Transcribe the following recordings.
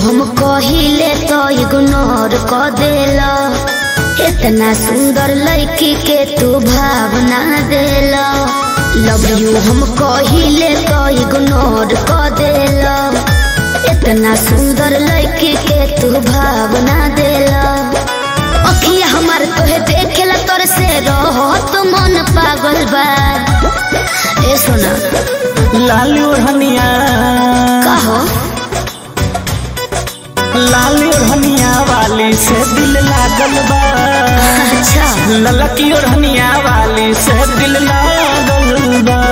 हम कहिले तो इग्नोर क देला इतना सुंदर लड़की के तू भावना देला लव यू हम कहिले तो इग्नोर क देला इतना सुंदर लड़की के तू भावना देला अखिया हमार तोहे देखेला तोर से रहो तो मन पागल बा ए सोना लाल ओढ़निया कहो लाल ओढ़निया वाली से दिल लागल बा अच्छा ललकी ओढ़निया वाली से दिल लागल बा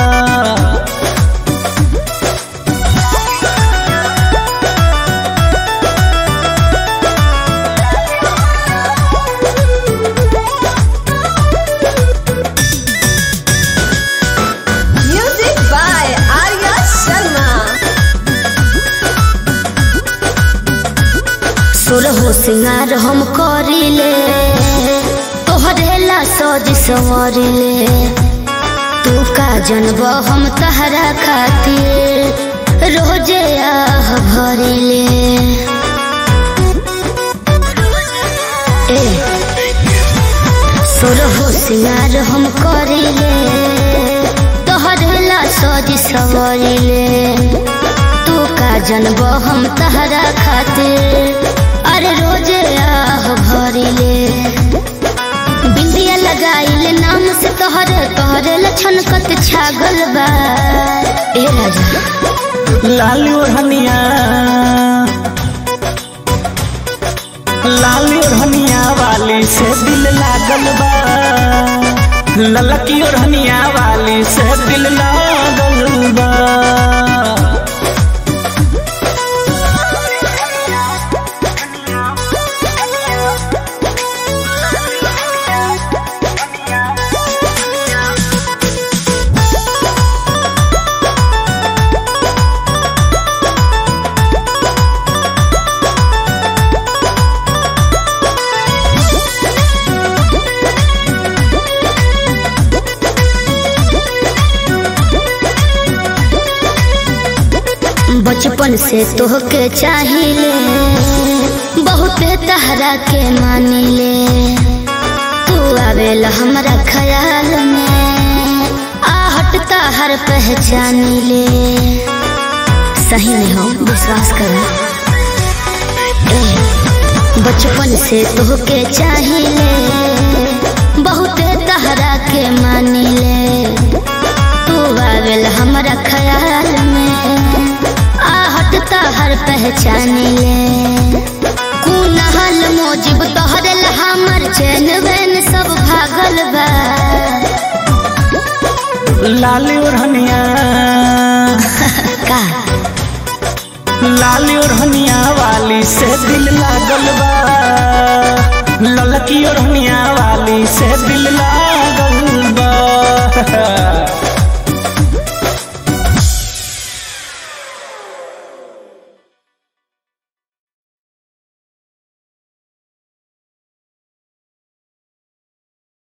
Music by Arya Sharma. सुर हो सिंगार हम करिले तोहरे ला सज संवरिले तू का जनब हम तहरा खातिर रोजे आह भरिले ए सुर हो सिंगार हम करिले तोहरे ला सज संवरिले तू का जनब हम तहरा खातिर अरे रोजे आह भरिले बिंदिया लगाइले नाम से तोहरे तोहरे लक्षण कत छागल बा ए राजा लाल ओढ़निया लाल ओढ़निया वाली से दिल लागल बा ललकी ओढ़निया वाली से दिल लागल बा बचपन से तोहके चाहिए बहुते तहरा के मानिले तू आवेला हमरा ख्याल में आहट हर पहचानिले सही में हो विश्वास कर बचपन से तोहके चाहिए बहुते तहरा के मानिले तू आवेल हमरा ख्याल में आहट हर पहचानिले कुनहल मोजिब तोहरे ला हमर चैन वैन सब भागल बा लाल ओढ़निया का लाल ओढ़निया वाली से दिल लागल बा ललकी ओढ़निया वाली से दिल